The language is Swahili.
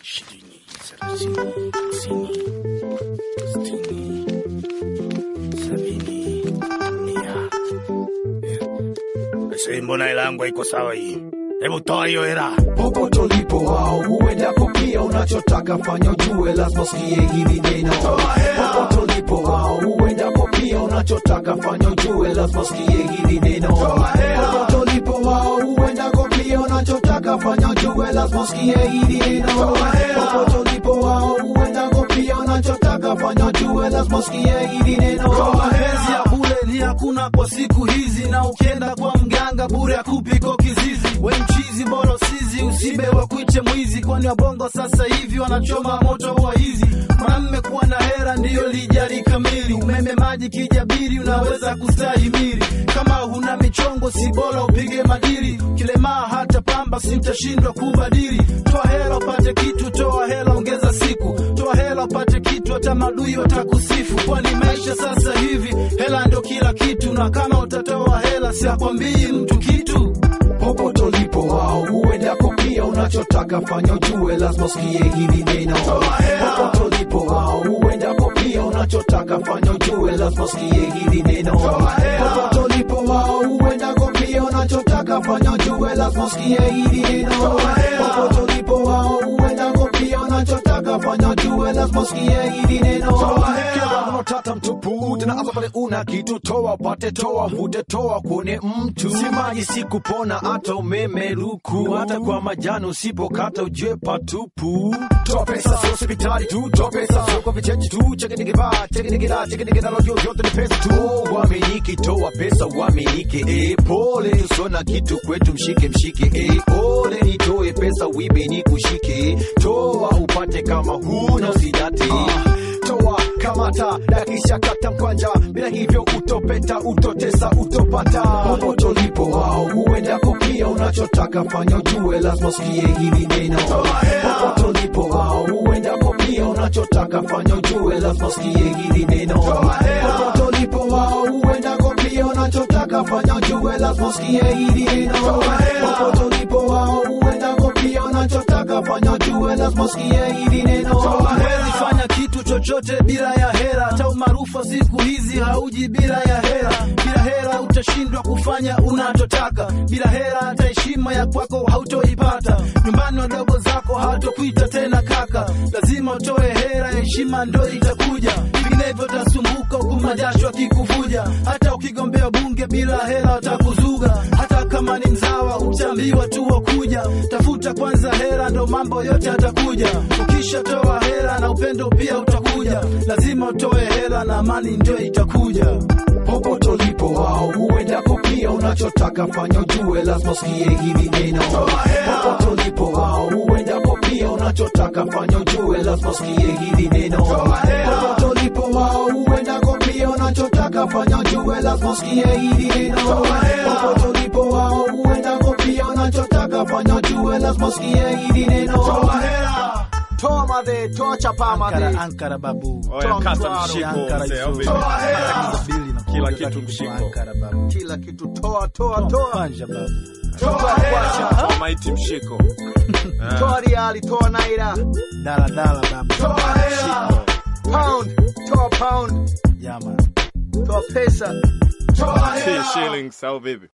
ishirini, thelathini, hamsini, sitini, sabini, mia. Aisee, mbona hela yangu haiko sawa hii? Hebu toa hiyo hela. popote ulipo wao huendako pia unachotaka fanya ujue lazima usikie hili neno popote ulipo wao huendako pia unachotaka fanya ujue lazima usikie hili neno popote ulipo wao huendako pia unachotaka fanya ujue lazima usikie hili neno popote ulipo wao huendako pia unachotaka fanya ujue lazima usikie hili neno mapenzi ya bure ni hakuna kwa siku hizi, na ukienda kwa mganga bure akupiko kizizi. We mchizi bora usizi, usibe wa kuite mwizi, kwani wabongo sasa hivi wanachoma moto wa hizi. Mwanamme kuwa na hera ndiyo lijali kamili, umeme maji kijabiri, unaweza kustahimili. Kama huna michongo si bora upige madiri, kilemaa hata pamba simtashindwa kubadili. Toa hela upate kitu, toa hela ongeza siku, toa hela upate kitu, hata madui watakusifu, kwani maisha sasa hivi hela ndo kila kitu, na kama utatoa hela siakwambii mtu kitu. popote ulipo wao huendako pia unachotaka fanya ujue lazima usikie hili neno popote ulipo wao huendako pia unachotaka fanya ujue lazima usikie hili neno popote ulipo wao huendako pia unachotaka fanya ujue lazima usikie hili neno popote ulipo wao huendako pia unachotaka fanya ujue lazima usikie hili neno tata mtupu tena hapa pale una kitu toa upate toa vute toa kuone mtu si maji si kupona hata umeme luku hata kwa majani usipokata ujue patupu toa pesa sio hospitali tu toa pesa sio kwa vichechi tu chekinigivaa chekinigila chekinigila lojo yote ni pesa tu uaminiki toa pesa uaminike e pole usona kitu kwetu mshike mshike e pole nitoe pesa wibe ni kushike toa upate kama huna usidate toa kamata dakisha kata mkwanja bila hivyo utopeta utotesa utopata popote ulipo wao huendako pia unachotaka fanya ujue lazima usikie hili neno popote ulipo wao huendako pia unachotaka fanya ujue lazima usikie hili neno popote ulipo wao huendako pia unachotaka fanya ujue lazima usikie hili neno popote ulipo wao huendako pia unachotaka fanya ujue lazima usikie hili neno Huwezi fanya kitu chochote bila ya hera, hata umaarufu wa siku hizi hauji bila ya hera. Bila hera utashindwa kufanya unachotaka, bila hera hata heshima ya kwako hautoipata. Nyumbani wadogo zako hawatokuita tena kaka, lazima utoe hera, heshima ndo itakuja, vinginevyo utasumbuka huku majasho akikuvuja. Hata ukigombea bunge bila hera watakuzuga, hata kama ni mzawa utaambiwa tu wakuja. Tafuta kwanza hera, ndo mambo yote atakuja. Ukishatoa hera na upendo pia utakuja, lazima utoe hera na amani ndio itakuja. popote ulipo wao huendako pia unachotaka fanya ujue lazima usikie hili neno popote ulipo wao huendako pia unachotaka fanya ujue lazima usikie hili neno popote ulipo wao huendako pia unachotaka fanya ujue lazima usikie hili neno popote ulipo wao huendako pia unachotaka fanya ujue lazima usikie hili neno toa madhe toa chapa Ankara, madhe Ankara babu. Oya, kata Mtwaro, mshiko Ankara mzee, au hizo. vipi? Ankara bili na Kila kuongeza kitu kitu mshiko. Ankara babu. kila kitu toa toa toa Panja babu. toa kwacha Toa maiti mshiko Eh, toa riali toa naira Dala dala babu. toa hela pound toa pound Yama. toa pesa si shillings au vipi